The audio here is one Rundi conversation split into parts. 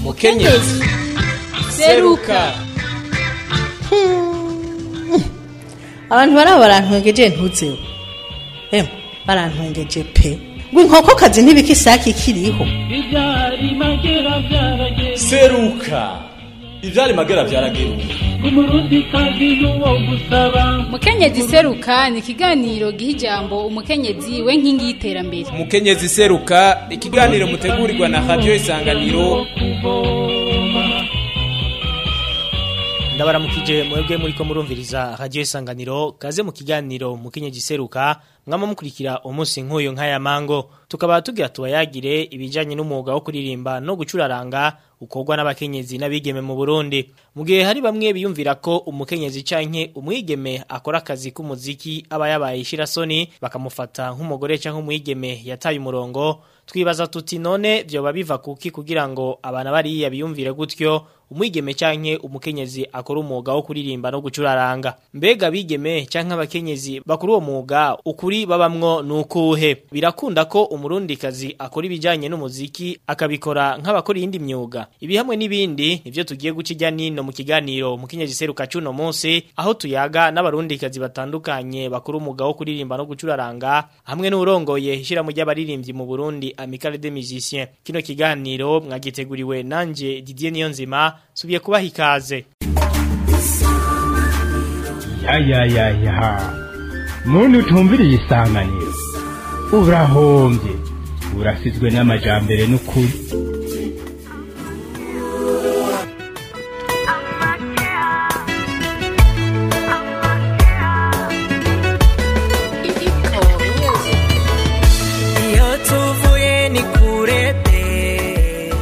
mukenyezi seruka abantu baraba barantwengeje ntuzeho emwe barantwengeje pe ngo inkokokazi ntibikisaki ikiriho ibyari magera byarageze seruka ivyari magera vyarageruka umurundi kazi n'uwo gusaba mukenyezi seruka ni ikiganiro giha ijambo umukenyezi we nkingi y'iterambere mukenyezi seruka ikiganiro mutegurirwa na radio isanganiro kuvoma ndabaramukije mwebwe muriko murumviriza radio isanganiro kaze mu kiganiro mukenyezi seruka mwama mukurikira umunsi nk'uyu nk'aya mango tukaba tugira tubayagire ibijanye n'umwuga wo kuririmba no gucuraranga ukorwa n'abakenyezi n'abigeme mu Burundi mu gihe hari bamwe biyumvira ko umukenyezi canke umwigeme akora akazi k'umuziki aba yabaye ishirasoni bakamufata nk'umugore canke umwigeme yataye umurongo twibaza tuti none vyoba biva kuki kugira ngo abana bariya biyumvire gutyo umwigeme canke umukenyezi akora umwuga wo kuririmba no gucuraranga mbega bigeme canke abakenyezi bakora uwo mwuga ukuri babamwo nukuhe birakunda ko umurundikazi akora ibijanye n'umuziki akabikora nk'abakora iyindi myuga ibi hamwe n'ibindi nivyo tugiye guca ijya nino mu kiganiro mukenyezi seruka cuno munsi aho tuyaga n'abarundikazi batandukanye bakora umwuga wo kuririmba no gucuraranga hamwe n'urongoye ishirahamwe ry'abaririmbyi mu Burundi Amicale des Musiciens kino kiganiro mwagiteguriwe nanje Didier Niyonzima subiye kubaha ikaze yayayaya muntu utumviriye isanganiro urahombye urasizwe n'amajambere n'ukuri iyo tuvuye ni kure pe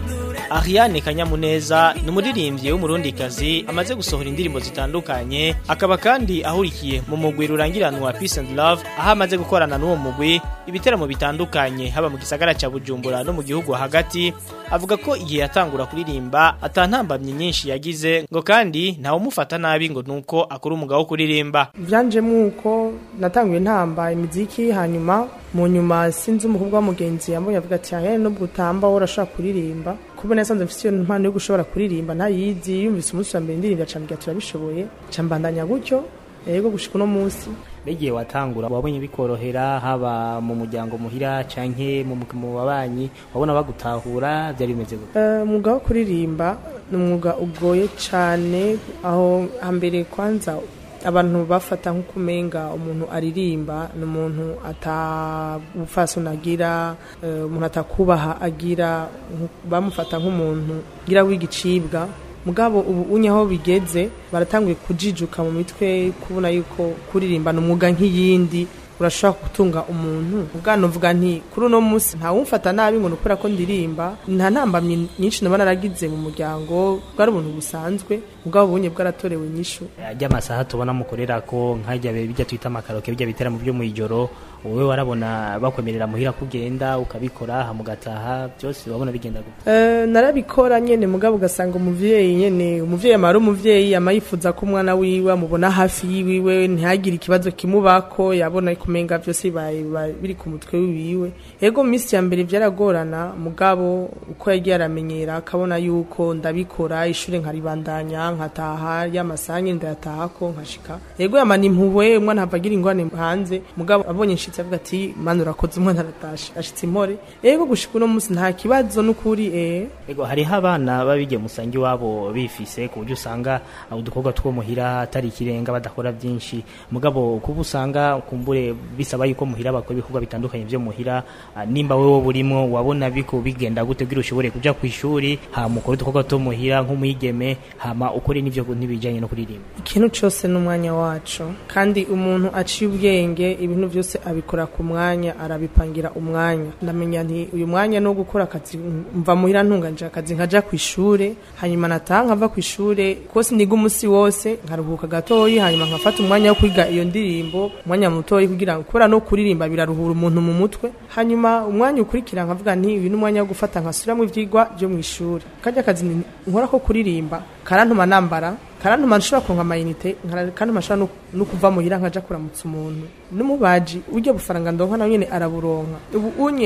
Ariane Kanyamuneza ni umuririmbyi w'umurundikazi amaze gusohora indirimbo zitandukanye akaba kandi ahurikiye mu mugwi rurangiranwa Peace and Love aho amaze gukorana n'uwo mugwi ibiteramo bitandukanye haba mu gisagara ca Bujumbura no mu gihugu hagati avuga ko igihe yatangura kuririmba atantambamye nyinshi yagize ngo kandi ntawe umufata nabi ngo nuko akora umwuga wo kuririmba byanjemo uko natanguye ntamba imiziki hanyuma mu nyuma sinzi umukobwa wa mugenzi yambonye avuga ati ahe nubwo utamba wowe urashobora kuririmba kuba nasanze mfite iyo mpano yo gushobora kuririmba ntayizi yumvise umunsi wa mbere indirimbo acambwira turabishoboye cambandanya gutyo yego gushika uno munsi Begiye watangura wabonye bikorohera haba mu muryango muhira canke mu mu babanyi wabona bagutahura byari bimeze gute Eh, umwuga wo kuririmba ni umwuga ugoye cyane aho hambere kwanza abantu bafata nk'uko umenga umuntu aririmba ni umuntu atabufasoni agira eh, umuntu atakubaha agira nku- bamufata nk'umuntu ngira w'igicibwa mugabo ubu unye aho bigeze baratanguye kujijuka mu mitwe kubona yuko kuririmba ni umwuga nk'iyindi urashobora gutunga umuntu ubwana uvuga nti kuri uno munsi ntawumfata nabi ngo nukora ko ndirimba nta ntambamyi nyinshi naba naragize mu muryango bwari ubuntu busanzwe ubwabo bunye bwaratorewe inyishu ajya amasaha tubona mukorera ko nkajya bijya twita amakaroke bijya biteramo byo mu ijoro wowe warabona bakwemerera muhira kugenda ukabikora hamugataha byose wabona bigenda gute Eh, narabikora nyene mugabo ugasanga umuvyeyi nyene umuvyeyi amara umuvyeyi ama yifuza ko umwana wiwe amubona hafi yiwiwe ntihagire ikibazo kimubako yabona kumenga byose bibaye bibaye biri ku mutwe wiwe ego mu minsi ya mbere byaragorana mugabo uko yagiye aramenyera akabona yuko ndabikora ishure nkaribandanya nkataha y'amasaha nyene ndayatahako nkashika ego yamana impuhwe umwana hava agira ingwane hanze mugabo abonye nshitse avuga ati mana urakoze umwana aratashe ashitse impore ego gushika uno munsi nta kibazo n'ukuri eh ego hariho abana babige musange iwabo bifise ku buryo usanga udukobwa two muhira atari ikirenga badakora byinshi mugabo kuba usanga kumbure bisaba yuko muhira bakora ibikorwa bitandukanye byo muhira ah, nimba wewe burimo wabona biko bigenda gute kugira ushobore kuja ku ishuri hama ukore udukobwa two muhira nk'umwigeme hama ukore n'ivyo n'ibijanye no kuririmba ikintu cyose n'umwanya wacu kandi umuntu aciye ubwenge ibintu byose abikora ku mwanya arabipangira umwanya ndamenya nti uyu mwanya no gukora akazi mva muhira ntunganje akazi nkaja ku ishure hanyuma nataha nkava ku ishure kose niga umunsi wose nkaruhuka gatoyi hanyuma nkafata umwanya wo kwiga iyo ndirimbo umwanya mutoyi kugira ngo kubera no kuririmba biraruhura umuntu mu mutwe hanyuma umwanya ukurikira nkavuga nti uyu ni umwanya wo gufata nkasubiramo ivyigwa byo mu ishuri kajya akazi ni- nkora ko kuririmba karantuma nambara karantuma nshobora kuronka amayinite karantuma nshobora no- no kuva muhira nkaja kuramutsa umuntu n'umubaji uryo bufaranga ndonka nawe nyene araburonka ubu unye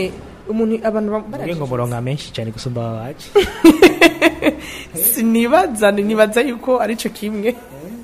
umuntu abantu ba- Uvuge baraje ngo muronka menshi cyane gusumba abaje sinibaza nibaza yuko arico kimwe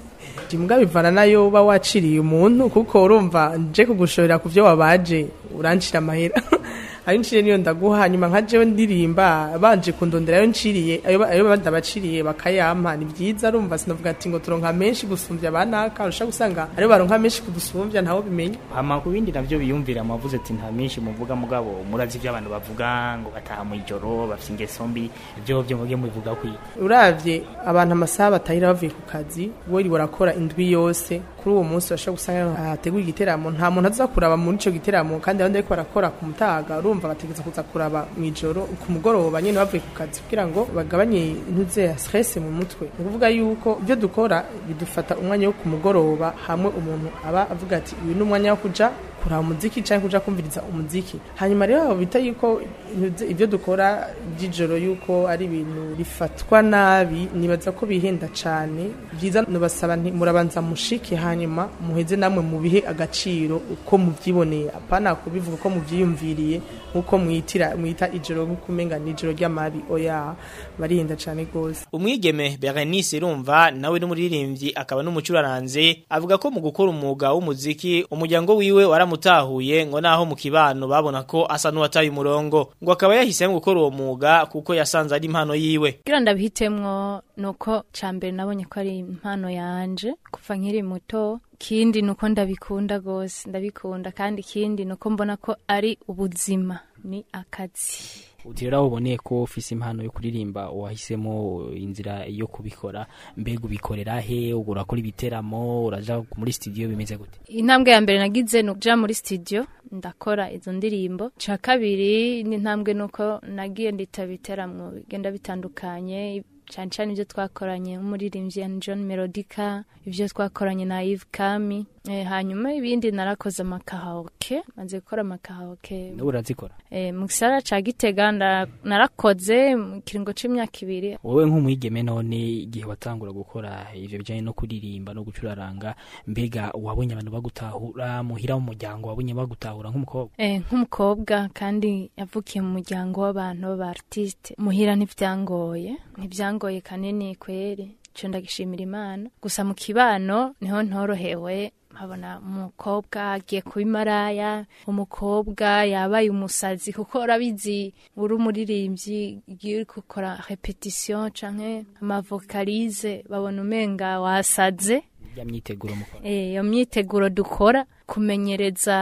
mbwa bivana nayo uba waciriye umuntu kuko urumva nje kugushorera ku byo wabaje urancira amahera ayo nciriye niyo ndaguha hanyuma nka jewe ndirimba banje kundondera ayo nciriye ayo ayo bandi abaciriye bakayampa ni byiza urumva sinavuga ati ngo turonka menshi gusumbya abanaka urusha gusanga ariyo baronka menshi kudusumbya ntawo bimenya hama ku bindi navyo biyumvira mwavuze ati nta menshi muvuga mugabo murazi ibyo abantu bavuga ngo bataha mu ijoro bafite ingeso mbi ibyo byo muge mubivuga kwi uravye abantu amasaha batahira bavuye ku kazi weri warakora indwi yose kuri uwo munsi bashobora gusanga hateguye igiteramo nta muntu aza kuraba muri ico giteramo kandi abandi ariko barakora ku mutaga urumva bategeza kuza kuraba mu ijoro ku mugoroba nyene bavuye ku kazi kugira ngo bagabanye intuze ya stress mu mutwe ni ukuvuga yuko ibyo dukora bidufata umwanya wo ku mugoroba hamwe umuntu aba avuga ati uyu ni umwanya wo kuja kuraba umuziki cyangwa kuja kumviriza umuziki hanyuma rero abo bita yuko intuze- ibyo dukora by'ijoro yuko ari ibintu bifatwa nabi nibaza ko bihenda cyane byiza nubasaba nti murabanza mushike hanyuma muheze namwe mu bihe agaciro uko mubyiboneye apana kubivuga uko mubyiyumviriye nk'uko mwitira mwita ijoro nk'uko umenga ni ijoro ry'amabi oya barihenda cyane rwose umwigeme Berenice Irumva nawe n'umuririmbyi akaba n'umucuraranze avuga ko mu gukora umwuga w'umuziki umuryango wiwe waramutahuye ngo naho mu kibano babona ko asa n'uwataye umurongo ngo akaba yahisemo gukora uwo mwuga kuko yasanze ari impano yiwe kugira ndabihitemwo nuko cambere nabonye ko ari impano yanje kuva nkiri muto kindi nuko ndabikunda gose ndabikunda kandi kindi nuko mbona ko ari ubuzima ni akazi uti rero aho uboneye ko ufise impano yo kuririmba wahisemo inzira yo kubikora mbega ubikorera he urakora ibiteramo uraja muri studio bimeze gute intambwe ya mbere nagize ni ukuja muri studio ndakora izo ndirimbo ca kabiri n'intambwe nuko nagiye nditaba ibiteramo bigenda bitandukanye cyane cyane ibyo twakoranye nk'umuririmbyi ya John Melodica ibyo twakoranye na Yves Kami eh, hanyuma ibindi narakoze amakahaoke maze gukora amakahaoke nawe urazikora eh, mu gisara ca Gitega nda- narakoze mu kiringo c'imyaka ibiri wowe nk'umwigeme none igihe watangura gukora ivyo bijanye no kuririmba no gucuraranga mbega wabonye abantu bagutahura muhira mu muryango wabonye bagutahura nk'umukobwa Eh, nk'umukobwa kandi yavukiye mu muryango w'abantu b'abartiste muhira ntivyangoye ntivyangoye kanini kweri ico ndagishimira imana gusa mu kibano niho ntorohewe nkabona umukobwa agiye kuba imaraya umukobwa yabaye umusazi kuko urabizi uri umuririmbyi igihe uri gukora repetition canke amavokalize babona umenga wasaze ya myiteguro mukora Eh, iyo myiteguro dukora kumenyereza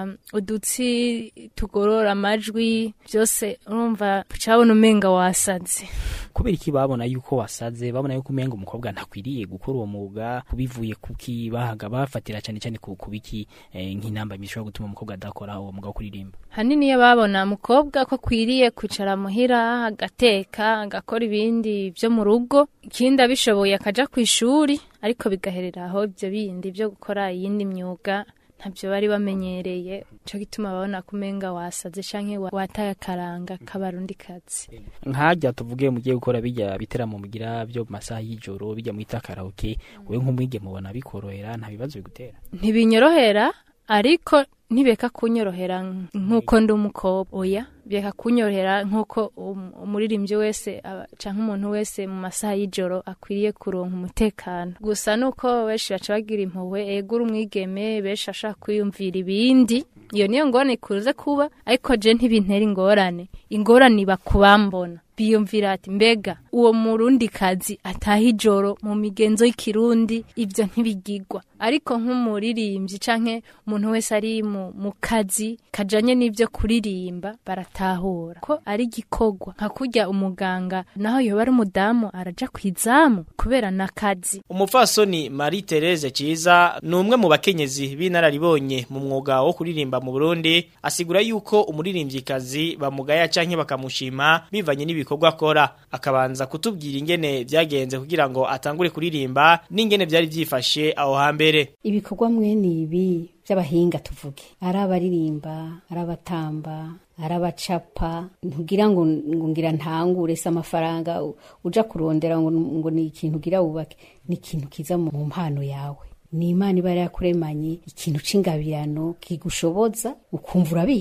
udutsi tugorora amajwi byose urumva cabona umenga wasaze kubera iki babona yuko wasaze babona yuko umenga umukobwa ntakwiriye gukora uwo mwuga kubivuye kuki bahaga bafatira cyane cyane ku kubiki eh, nk'inamba bishobora gutuma umukobwa adakora uwo mwuga wo kuririmba hanini iyo babona umukobwa ko akwiriye kwicara muhira agateka agakora ibindi byo mu rugo ikindi abishoboye akaja ku ishuri ariko bigaherera aho ibyo bindi byo gukora iyindi myuga ntabyo bari bamenyereye cyo gituma babona ko umenga wasaze canke wa- wataye akaranga k'abarundi kazi nkajya tuvuge mugiye gukora bijya biteramo mugira byo mu masaha y'ijoro bijya mwita karaoke wowe nk'umwige mubona bikorohera nta bibazo bigutera ntibinyorohera ariko ntibeka kunyorohera nk'uko ndi umukobwa oya beka kunyorohera nk'uko um- umuririmbyi wese aba- canke umuntu wese mu masaha y'ijoro akwiriye kuronka umutekano gusa nuko benshi baca bagira impuhwe egura umwigeme benshi ashaka kwiyumvira ibindi iyo niyo ngorane ikuze kuba ariko je ntibintera ingorane ingorane iba kubambona biyumvira ati mbega uwo murundi kazi ataha ijoro mu migenzo y'ikirundi ibyo ntibigigwa ariko nk'umuririmbyi canke umuntu wese ari mu, mu kazi kajanye n'ibyo kuririmba baratahura ko ari igikorwa nka kurya umuganga naho yoba ari umudamu araja kwizamu kubera n'akazi Umupfasoni Marie Therese Ciza ni umwe mu bakenyezi b'inararibonye mu mwuga wo kuririmba mu Burundi asigura yuko umuririmbyikazi bamugaya canke bakamushima bivanye n'ibikorwa akora akabanza kutubwira ingene vyagenze kugira ngo atangure kuririmba n'ingene vyari vyifashe aho hambere ibikorwa mwene ibi by'abahinga tuvuge ari abaririmba ari abatamba ari abacapa ntugira ngo ngo ngira ntangure se amafaranga u- uja kurondera ngo ngo ni ikintu ugira wubake ni ikintu kiza mu mpano yawe ni imana iba yarakuremanye ikintu c'ingabirano kigushoboza ukumva urabizi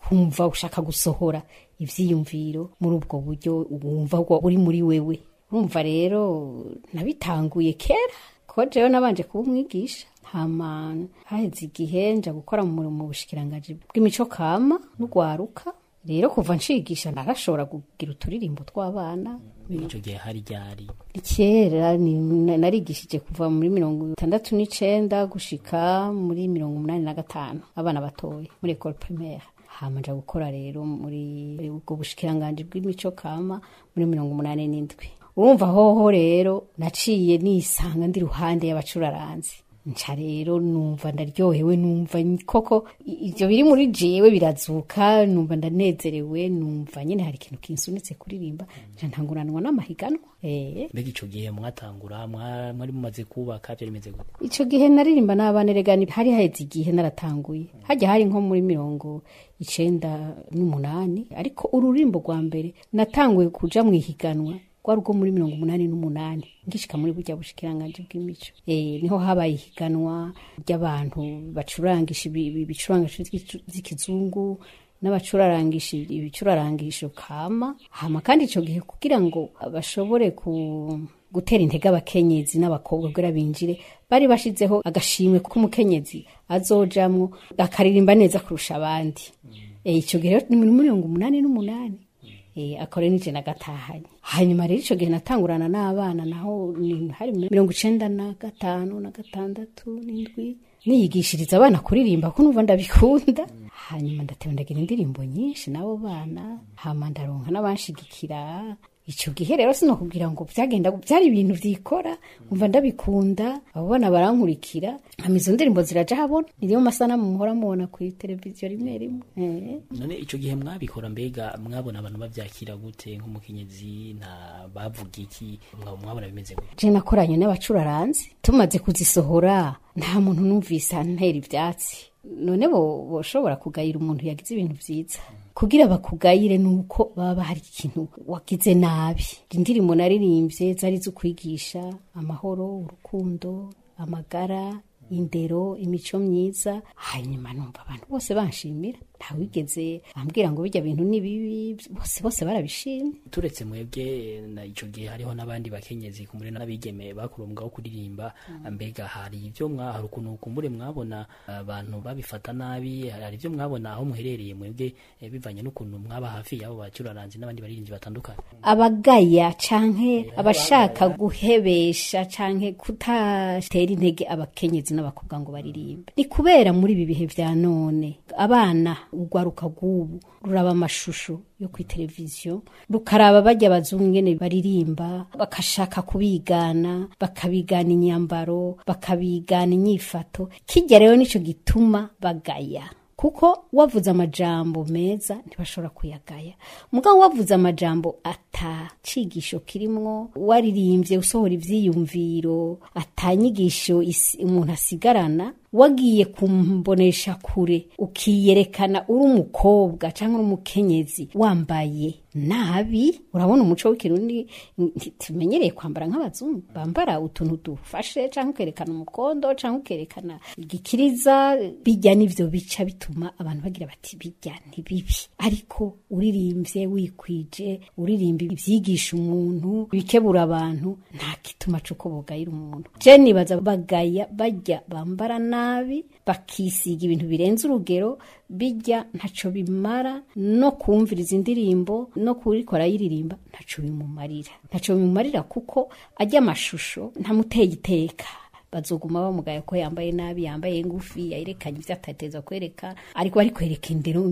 kumva ushaka gusohora ivyiyumviro muri ubwo buryo wumva ko uri muri wewe urumva rero nabitanguye kera ko jewe nabanje kuba umwigisha hama haheze igihe nja gukora mu mu bushikiranganji bw'imico kama n'ugwaruka rero kuva nshigisha narashobora kugira uturirimbo tw'abana ico gihe hari ryari kera ni- na- narigishije kuva muri mirongo itandatu n'icenda gushika muri mirongo umunani na gatanu abana batoya muri ecole primaire hama nja gukora rero muri ubwo bushikiranganji bw'imico kama muri mirongo umunani n'indwi urumva hoho rero naciye nisanga ndi ruhande y'abacuraranzi nca rero numva ndaryohewe numva koko i- ivyo biri muri jewe birazuka numva ndanezerewe numva nyene hari ikintu kinsunitse kuririmba nca ntanguranwa n'amahiganwa eh mbega ico gihe mwatangura mwa- mwari mumaze kubaka vyari bimeze gute ico gihe naririmba n'abana regani hari haheze igihe naratanguye hajya hari nko muri mirongo icenda n'umunani ariko ururimbo rwa mbere natanguye kuja mu ihiganwa rwari urwo muri mirongo umunani n'umunani ngishika muri burya bushikiranganje bw'imico e, niho habaye ihiganwa ry'abantu bacurangisha ibi- ibi- ibicurangisho vy'ikizu- vy'ikizungu n'abacurarangisha ibicurarangisho kama hama kandi ico gihe kugira ngo bashobore ku gutera intege abakenyezi n'abakobwa kugira binjire bari bashizeho agashimwe k'umukenyezi azojamwo akaririmba neza kurusha abandi Eh, ico gihe rero ni muri mirongo umunani n'umunani Eh, akore nije nagatahanye hanyuma rero ico gihe natangurana n'abana naho ni- hari muri mirongo icenda na gatanu na gatandatu n'indwi niyigishiriza abana kuririmba ko numva ndabikunda hanyuma ndateba ndagira indirimbo nyinshi n'abo bana hama ndaronka n'abanshigikira ico gihe rero sinokubwira ngo byagenda byari ibintu vyikora umva ndabikunda abo bana barankurikira hama izo ndirimbo ziraja habona iriyo masanamu muhora mubona kuri televiziyo rimwe rimwe eh. none ico gihe mwabikora mbega mwabona abantu bavyakira gute nk'umukenyezi nta bavuga iki mwaba mwabona bimeze gute je nakoranye n'abacuraranzi tumaze kuzisohora nta muntu numvise antera ivyatsi none bo boshobora kugayira umuntu yagize ibintu vyiza kugira bakugayire nuko baba hari ikintu wagize nabi indirimbo naririmbye zari zo kwigisha amahoro urukundo amagara indero imico myiza hanyuma numva abantu bose banshimira ntawigeze ambwira ngo bijya bintu ni bibi bose bose barabishimye turetse mwebwe na ico gihe hariho n'abandi bakenyezi kumure n'abigeme bakura umwuga wo kuririmba mbega hari ivyo mwa hari ukuntu kumbure mwabona abantu babifata nabi hari ivyo mwabona aho muherereye mwebwe eh, bivanye n'ukuntu mwaba hafi y'abo bacuraranzi n'abandi baririmbyi batandukanye abagaya canke abashaka guhebesha canke kutatera intege abakenyezi n'abakobwa ngo baririmbe ni kubera muri ibi bihe vya none abana urwaruka rw'ubu ruraba amashusho yo kuri televiziyo rukaraba bajya abazungu ingene baririmba bakashaka kubigana bakabigana inyambaro bakabigana inyifato kijya rero nico gituma bagaya kuko wavuze amajambo meza ntibashobora kuyagaya mugabo wavuze amajambo atacigisho kirimwo waririmbye usohora ivyiyumviro atanyigisho isi- umuntu asigarana wagiye kumbonesha kure ukiyerekana uri umukobwa cyangwa uri umukenyezi wambaye nabi urabona umuco w'ikirundi nti- tumenyereye kwambara nk'abazungu bambara utuntu dufashe cyangwa ukerekana umukondo cyangwa ukerekana igikiriza bijya n'ivyo bica bituma abantu bagira bati bijya ni bibi ariko uririmbye wikwije uririmba ibyigisha umuntu bikebura abantu nta gituma c'uko bogayira umuntu je nibaza bagaya bajya bambara nabi bakisiga ibintu birenze urugero bijya ntaco bimara no kumviriza indirimbo no kurikora yiririmba ntaco bimumarira ntaco bimumarira kuko ajya amashusho ntamuteye iteka bazoguma bamugaye ko yambaye nabi yambaye ngufi yerekanye ivyo atateza kwereka ariko ari kwereka indero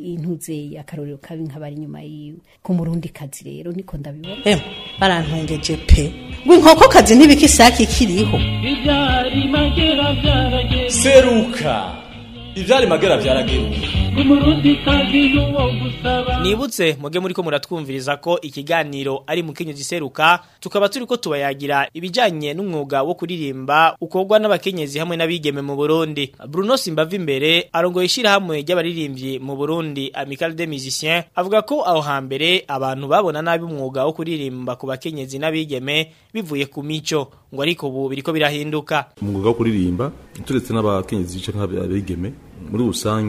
intuze akarorero kabi nk'abari inyuma yiwe ku murundi kazi rero niko ndabibona Em, barantwengeje pe ngo inkokokazi ntibikisaki kiriho ibyari magera byarageze seruka ivyari magera vyarageruka umurundi kazi n'uwo gusaba Nibutse muge muriko muratwumviriza ko ikiganiro ari mukenyezi seruka tukaba turiko tubayagira ibijanye n'umwuga wo kuririmba ukorwa n'abakenyezi hamwe n'abigeme mu Burundi. Bruno Simbava imbere arongoye ishirahamwe ry'abaririmbyi mu Burundi Amical des Musiciens avuga ko aho hambere abantu babona nabi umwuga wo kuririmba ku bakenyezi n'abigeme bivuye ku mico ngo ariko ubu biriko birahinduka. umwuga wo kuririmba turetse n'abakenyezi canke abigeme muri rusangi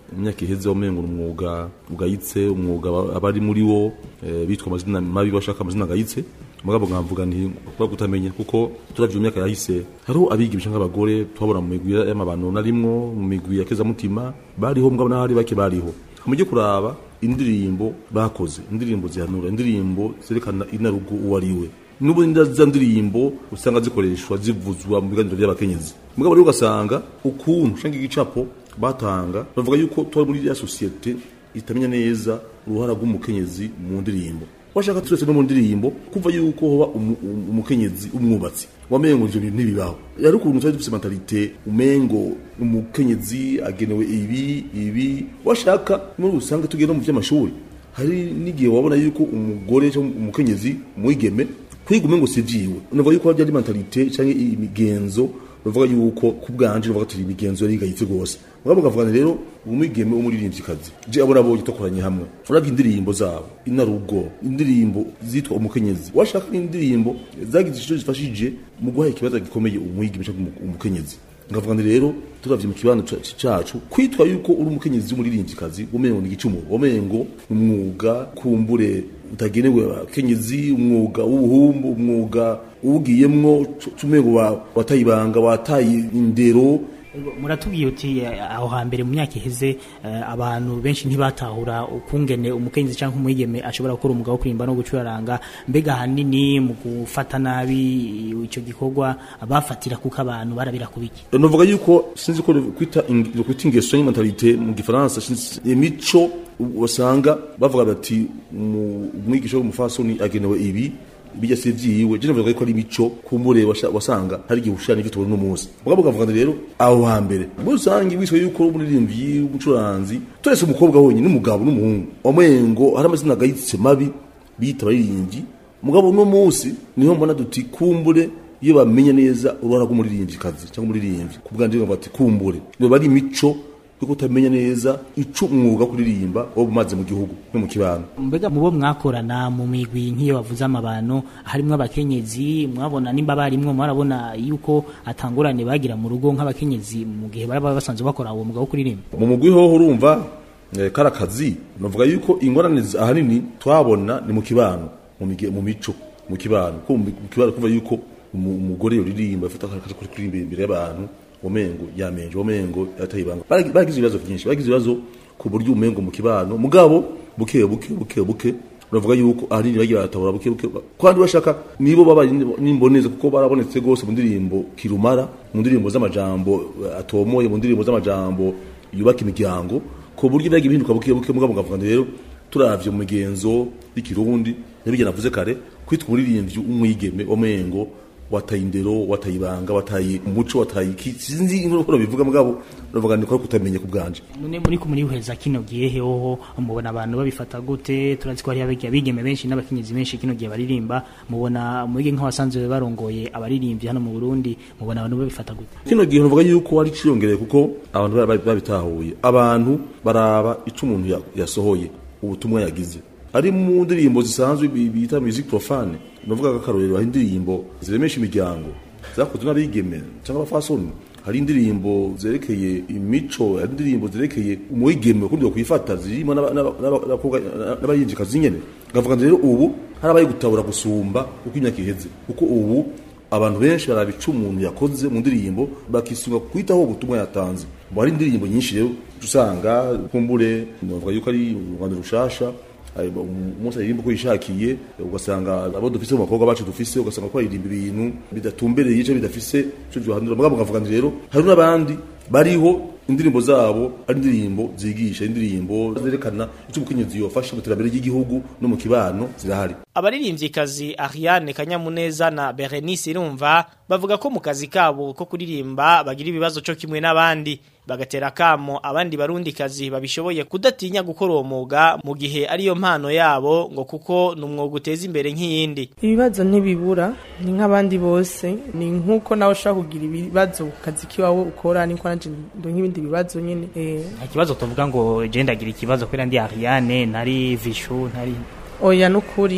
imyaka iheze wamengo umwuga ugayitse umwuga aba- abari muri wo eh, bitwa amazina mabi bashaka amazina agayitse mugabo nkavuga nti kubera kutamenya kuko turavye mu myaka yahise hariho abigisha nk'abagore twabona mu migwi y'amabano narimwo mu migwi ya kezamutima bariho mugabo n'ahari bake bariho mujye kuraba indirimbo bakoze indirimbo zihanura indirimbo zerekana inarugo uwo ari we n'ubundi za ndirimbo usanga zikoreshwa zivuzwa mu biganiro by'abakenyezi mugabo rero ugasanga ukuntu usanga igicapo batanga bavuga yuko tuba muri ya sosiyete itamenya neza uruhara rw'umukenyezi mu ndirimbo washaka turetse no mu ndirimbo kumva yuko hoba umu- umu- umukenyezi umwubatsi wamengo ivyo bintu ntibibaho yari ukuntu twari dufise mentalite umengo umukenyezi agenewe ibi ibi washaka muri usanga tugenda mu vy'amashuri hari n'igihe wabona yuko umugore cyangwa umukenyezi umwigeme kwiga umengo si vyiwe unavuga yuko harya ari mentalite canke imigenzo bavuga yuko ku bwanje bavuga turi imigenzo yari igayitse rwose mugabo bakavuga rero umwigeme w'umuririmvyikazi je abo nabo gitokoranye hamwe uravye indirimbo zabo inarugo indirimbo zitwa umukenyezi washaka indirimbo zagize ico zifashije mu guha ikibazo gikomeye umwigeme canke umu- umukenyezi ngavuga nti rero turavye mu kibanza ca- cacu kwitwa yuko uri umukenyezi w'umuririmvyikazi womengo ni igicumuro womengo ni umwuga kumbure utagenewe abakenyezi umwuga w'ubuhumbu umwuga uwugiyemwo cumengo wataye ibanga wataye indero muratubwiye uti eh, aho hambere mu myaka iheze eh, abantu benshi ntibatahura ukungene umukenyezi cyangwa umwigeme ashobora gukora umwuga wo kurimba no gucuraranga mbega ahanini mu gufata nabi icyo gikorwa bafatira kuko abantu barabira kubiki novuga yuko sinzi ko kwita ing- kwita ingeso y'mentalite mu gifaransa sinzi- imico wasanga bavuga bati umu- umwigisha w'umufasoni agenewe ibi bijya si vyiwe je navuga ko ari imico kumbure washa- wasanga hari igihe ushana ivyo tubona umunsi mugabo ukavuga nti rero aho hambere muri rusange wiswe yuko uri umuririmbyi w'umucuranzi turese umukobwa wenyine n'umugabo n'umuhungu wamengo hari amazina agayitse mabi bita abaririmbyi mugabo uno munsi niho mbona duti kumbure iyo bamenye neza uruhara rw'umuririmvyikazi cyangwa umuririmbyi ku bwanje ngo bati kumbure biba ari imico yo kutamenya neza ico umwuga wo kuririmba wo bumaze mu gihugu no mu kibano mbega mubo mwakorana mu migwi nk'iyo bavuze amabano harimwo abakenyezi mwabona nimba barimwo mwarabona yuko atangurane bagira mu rugo nk'abakenyezi mu gihe baba basanzwe bakora uwo mwuga wo kuririmba mu mugwi hoho urumva eh, kara kazi novuga yuko ingorane zi- ahanini twabona ni mu kibano mu mige- mu mico mu kibano ko mu mu kibano kuva yuko umu- umugore yoririmba afata akaje kuri kuririmba imbere y'abantu womengo yamenje womengo yatayibanga Baragi- baragize ibibazo byinshi baragize ibibazo ku buryo umengo mu kibano mugabo buke buke buke buke uravuga yuko ahanini bagiye baratabura buke buke kandi bashaka nibo baba nimboneza kuko barabonetse gose mu ndirimbo kirumara mu ndirimbo z'amajambo eh, atomoye mu ndirimbo z'amajambo yubaka imiryango ku buryo byagiye bihinduka buke buke mugabo ngavuga nti rero turavye mu migenzo y'ikirundi nabijye navuze kare kwitwa umuririmbyi umwigeme womengo wataye indero wataye ibanga wataye umuco wataye iki sinzi inkono bivuga mugabo uravuga ni ko kutamenya ku bwanje none muri ko murihweza kino gihe heho mubona abantu babifata gute turazi ko hari abiga bigeme benshi n'abakenyezi benshi kino gihe baririmba mubona mwige nk'abasanzwe barongoye abaririmbyi hano mu Burundi mubona abantu babifata gute kino gihe nuvuga yuko ari ciyongereye kuko abantu bari- bari- babitahuye abantu baraba ico umuntu ya- yasohoye ubutumwa yagize ari mu ndirimbo zisanzwe bi- bita music profane nuvuga ko akarorero hari indirimbo ziremesha imiryango zakozwe n'abigeme cyangwa abafasoni hari indirimbo zerekeye imico hari indirimbo zerekeye umwigeme ukundi kwifata zirimo n'aba- n'aba- n'aba- n'abakobwa n'abayinjikazi nyene ngavuga nti rero ubu hari abaye gutabura gusumba uko imyaka iheze kuko ubu abantu benshi barabica umuntu yakoze mu ndirimbo bakisunga kwitaho ubutumwa yatanze ngo hari indirimbo nyinshi rero usanga kumbure bavuga yuko ari u rwanda rushasha ari- umunsi aririmba uko yishakiye ugasanga abo dufise mu bakobwa bacu dufise ugasanga ko aririmba ibintu bidatumbereye ico bidafise ico byohanura mugabo ngavuga nti rero hari n'abandi bariho indirimbo zabo ari indirimbo zigisha indirimbo zerekana icyo umukenyezi yofasha mu iterambere ry'igihugu no mu kibano zirahari abaririmvyikazi Ariane Kanyamuneza na Berenice Irumva bavuga ko mu kazi kabo ko kuririmba bagira ibibazo cyo kimwe n'abandi bagatera kamo abandi barundi kazi babishoboye kudatinya gukora uwo mwuga mu gihe ariyo mpano yabo ngo kuko ni umwuga uteza imbere nk'iyindi ibibazo ntibibura ni nk'abandi bose ni nk'uko nawe ushobora kugira ibibazo ku kazi k'iwawe ukora niko nanjye ndo nk'ibindi bibazo nyine eh, nta kibazo tuvuga ngo je ndagira ikibazo kubera ndi Ariane ntari Vishu ntari oya n'ukuri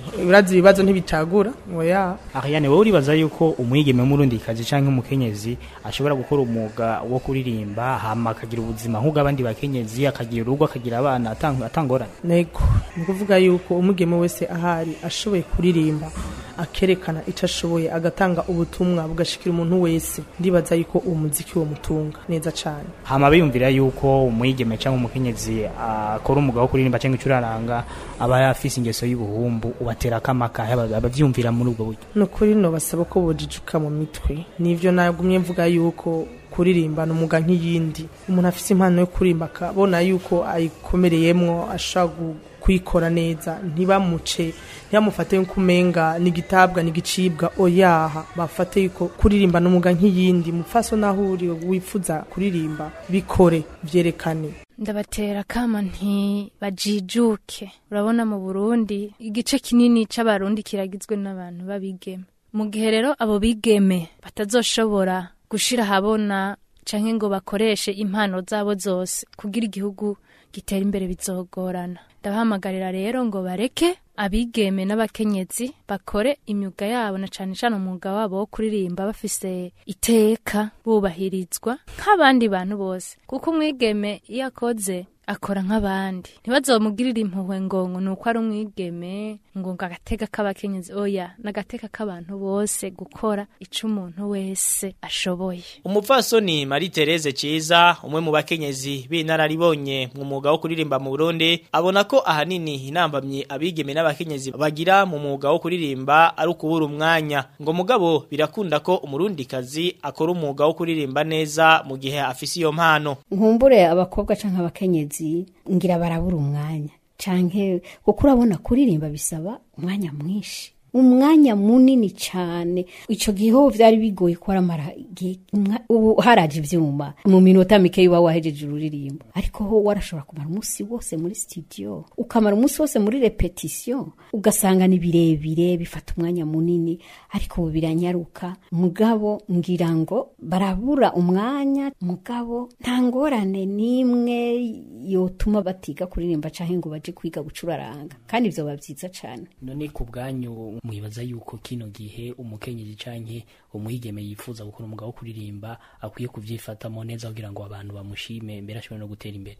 urazi ibibazo ntibicagura oya Ariane wowe uribaza yuko umwigeme w'umurundikazi canke umukenyezi ashobora gukora umwuga wo kuririmba hama akagira ubuzima nk'ubw'abandi bakenyezi akagira urugo akagira abana atang- atangorane nego ni ukuvuga yuko umugeme wese ahari ashoboye kuririmba akerekana icyo ashoboye agatanga ubutumwa bugashikira umuntu wese ndibaza yuko uwo muziki wo mutunga neza cyane hama biyumvira yuko umwigeme canke umukenyezi akora umwuga wo kuririmba canke icuraranga aba afise ingeso y'ubuhumbu ubatera akamaka aba- abavyumvira muri ubwo buryo ni ukuri no basaba ko bojijuka mu mitwe nivyo nagumye mvuga yuko kuririmba ni umuga nk'iyindi umuntu afise impano yo kuririmba akabona yuko ayikomereyemwo ashobora gu- kuyikora neza ntibamuce ntibamufate yuko umenga nigitabwa nigicibwa oyaha bafate yuko kuririmba ni umuga nk'iyindi mufaso naho uri wifuza kuririmba bikore vyerekane ndabatera kama nti bajijuke urabona mu burundi igice kinini c'abarundi kiragizwe n'abantu b'abigeme mu gihe rero abo bigeme batazoshobora gushira ahabona canke ngo bakoreshe impano zabo zose kugira igihugu gitera imbere bizogorana ndabahamagarira rero ngo bareke abigeme n'abakenyezi bakore imyuga yabo na cane cane umwuga wabo wo kuririmba bafise iteka bubahirizwa nk'abandi bantu bose kuko umwigeme iyo akoze akora nk'abandi ntibazomugirire impuhwe ngo ngo ni uko ari umwigeme ngo ngo agateka k'abakenyezi oya n'agateka k'abantu bose gukora ico umuntu wese ashoboye umupfasoni Marie Therese Ciza umwe mu bakenyezi b'inararibonye mu mwuga wo kuririmba mu Burundi abona ko ahanini inambamye abigeme n'abakenyezi bagira mu mwuga wo kuririmba ari ukubura umwanya ngo mugabo birakunda ko umurundikazi akora umwuga wo kuririmba neza mu gihe afise iyo mpano nkumbure abakobwa canke abakenyezi ngira barabura umwanya canke kuko urabona kuririmba bisaba umwanya mwinshi umwanya munini cyane ico gihe ho vyari bigoye ko aramara igihe- umwa- ubu haraje ivyuma mu minota mike uba wahejeje ururirimbo ariko ho warashobora kumara umunsi wose muri studio ukamara umunsi wose muri repetition ugasanga ni birebire bifata umwanya munini ariko ubu biranyaruka mugabo ngira ngo barabura umwanya mugabo nta ngorane n'imwe yotuma batiga kuririmba canke ngo baje kwiga gucuraranga kandi ivyo bavyiza cane none ku bwanyu mwibaza yuko kino gihe umukenyezi canke umwigeme yifuza gukora umwuga wo kuririmba akwiye kuvyifatamo neza kugira ngo abantu bamushime mbere ashobore no gutera imbere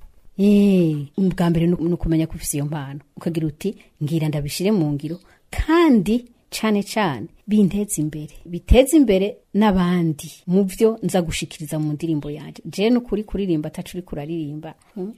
Eh, ubwa mbere ni ni ukumenya ko ufise iyo mpano ukagira uti ngira ndabishire mu ngiro kandi cane cane binteza imbere biteza imbere n'abandi mu vyo nza gushikiriza mu ndirimbo yanje je n'ukuri kuririmba atacu uri kuraririmba Hmm.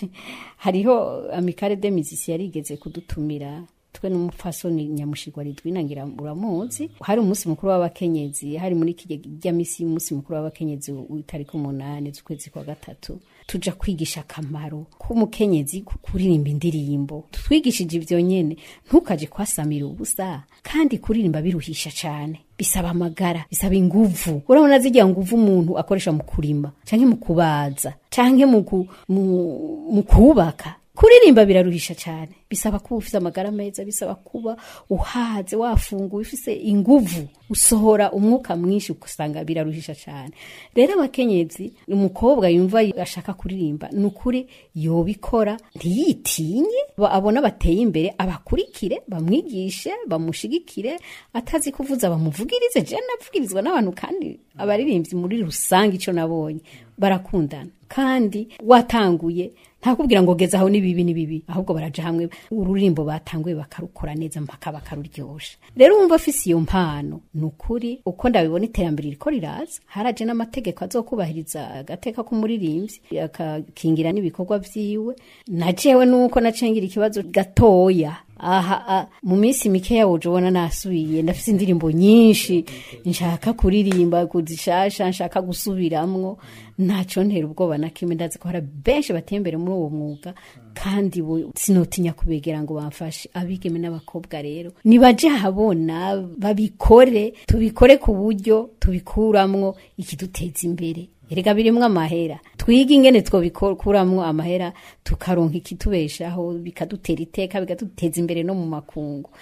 hariho amikare de musicien yarigeze kudutumira twe n'umupfasoni nyamushigwa ridwina ngira uramuzi hari umunsi mukuru w'abakenyezi hari muri kijya misi y'umunsi mukuru w'abakenyezi w'itariki umunani z'ukwezi kwa gatatu tuja kwigisha akamaro k'umukenyezi ku- kuririmba indirimbo twigishije ivyo nyene ntukaje kwasamira ubusa kandi kuririmba biruhisha cane bisaba amagara bisaba inguvu urabona zijya nguvu umuntu akoresha mu kurima canke mu kubaza canke mu ku- mu- mu kubaka kuririmba biraruhisha cyane bisaba kuba ufite amagara meza bisaba kuba uhaze wafunguye ufise inguvu usohora umwuka mwinshi ugasanga biraruhisha cyane rero abakenyezi umukobwa yumva ashaka kuririmba ni ukuri yobikora ntiyitinye ba- abona bateye imbere abakurikire bamwigishe bamushigikire atazi kuvuza bamuvugirize je navugirizwa n'abantu kandi abaririmbyi muri rusange ico nabonye barakundana kandi watanguye ntakubwira ngo geza aho nibibi nibibi ahubwo baraja hamwe ururirimbo batanguye bakarukora neza mpaka bakaruryosha rero wumva afise iyo mpano ni ukuri uko ndabibona iterambere riko riraza haraje n'amategeko azokubahiriza agateka k'umuririmbyi akakingira n'ibikorwa vyiwe na jewe nuko nacengira ikibazo gatoya aha a, mu minsi mikeya woje ubona nasubiye ndafise indirimbo nyinshi nshaka kuririmba kuzishasha nshaka gusubiramwo ntaco ntera ubwoba na kimwe ndazi ko hari benshi bateye imbere muri uwo mwuga kandi bo sinotinya kubegera ngo bamfashe abigeme n'abakobwa rero nibaje habona babikore tubikore ku buryo tubikuramwo ikiduteza imbere erega birimwo amahera twige ingene twobikuramwo amahera tukaronka ikitubeshaho bikadutera iteka bikaduteza imbere no mu makungu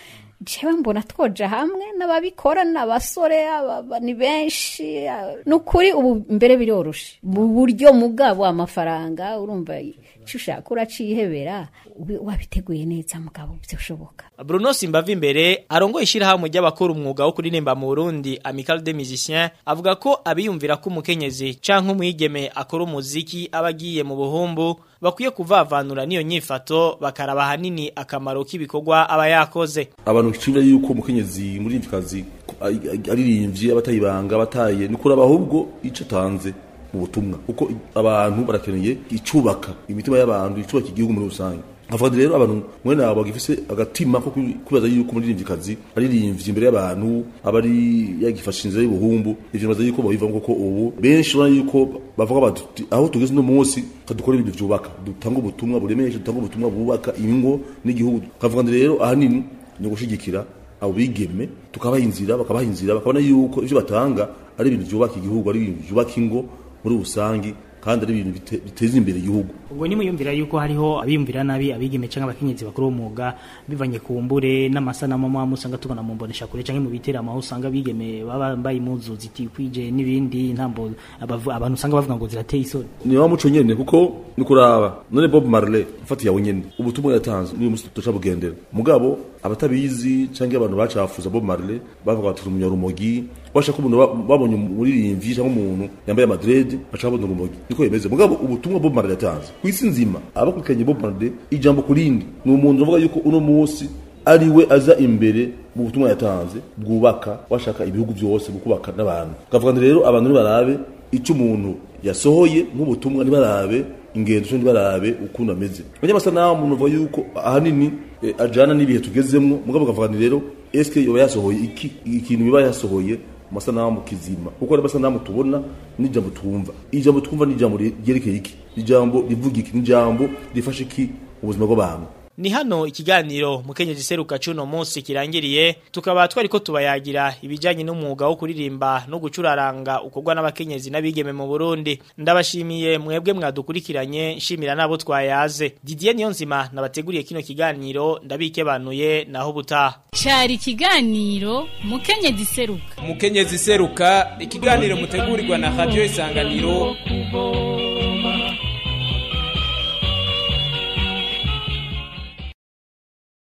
jewe mbona twoja hamwe n'ababikora n'abasore aba- ni benshi a- ni ukuri ubu mbere biroroshe mu buryo mugabo amafaranga urumva icyo ushaka uracihebera ubi- wabiteguye neza mugabo byoshoboka Bruno Simbavi imbere arongoye ishirahamwe ry'abakora umwuga wo kuririmba mu Burundi Amical des Musiciens avuga ko abiyumvira ko umukenyezi canke umwigeme akora umuziki abagiye mu buhumbu bakwiye kuvavanura niyo nyifato bakaraba hanini akamaro k'ibikorwa aba yakoze abantu kicibira yuko umukenyezi muri kazi aririmbye abatayibanga abataye ni kuraba ahubwo ico atanze mu butumwa kuko abantu barakeneye icubaka imitima y'abantu icubaka igihugu muri rusange avuga rero abantu mwene abo bagifise agatima ko kwibaza yuko umuririmbyi kazi aririmbye imbere y'abantu aba ari yagifashe inzira y'ubuhumbu ivyo baza yuko babivamo kuko ubu benshi urabona yuko bavuga bati aho tugeze uno munsi kadukora ibintu vyubaka dutanga ubutumwa buremeshe dutanga ubutumwa bubaka ingo n'igihugu kavuga rero ahanini ni ugushigikira abo bigeme tukabaha inzira bakabaha inzira bakabona yuko ivyo batanga ari ibintu vyubaka igihugu ari ibintu vyubaka ingo muri rusangi kandi ari ibintu bite- biteza imbere igihugu ubwo nimuyumvira yuko hariho abiyumvira nabi abigeme canke abakenyezi bakora uwo mwuga bivanye ku mbure n'amasanamu amwe usanga tubona mu mbonesha kure canke mu biteramo aho usanga abigeme baba bambaye impuzu zitikwije n'ibindi ntambo abavu- abantu usanga bavuga ngo zirateye isoni ni wa muco nyene kuko ni kuraba none Bob Marley mfati yawe nyene ubutumwa yatanze n'uyu musi tuca bugendera mugabo abatabizi canke abantu bacafuza Bob Marley bavuga bati umunyarumogi bashaka umuntu ba- babonye umuririmbyi canke umuntu yambaye amadrede baca babona urumogi niko yemeze mugabo ubutumwa Bob Marley yatanze kwisi nzima abakurikiranye Bob Marley ijambo kurindi ni umuntu uvuga yuko uno munsi ari we aza imbere mu butumwa yatanze bwubaka washaka ibihugu byose bukubaka n'abantu kavuga rero abantu nibarabe icyo umuntu yasohoye nk'ubutumwa nibarabe ingendo cyo nibarabe ukuntu ameze abanyamasanamu umuntu uvuga yuko ahanini eh, ajana n'ibihe tugezemwo mugabo kavuga nti rero eske yoba yasohoye iki ikintu biba yasohoye mu masanamu kizima kuko ari amasanamu tubona n'ijambo twumva ijambo twumva ni ijambo ryerekeye iki ijambo rivuga iki ni ijambo rifasha iki ubuzima bw'abantu Ni hano ikiganiro mukenyezi seruka cuno munsi kirangiriye tukaba twariko tubayagira ibijanye n'umwuga wo kuririmba no gucuraranga ukorwa n'abakenyezi n'abigeme mu Burundi ndabashimiye mwebwe mwadukurikiranye nshimira nabo twayaze Didier Niyonzima nabateguriye kino kiganiro ndabikebanuye naho butaha Cari ikiganiro mukenyezi seruka Mukenyezi seruka ikiganiro mutegurirwa na Radio Isanganiro kubo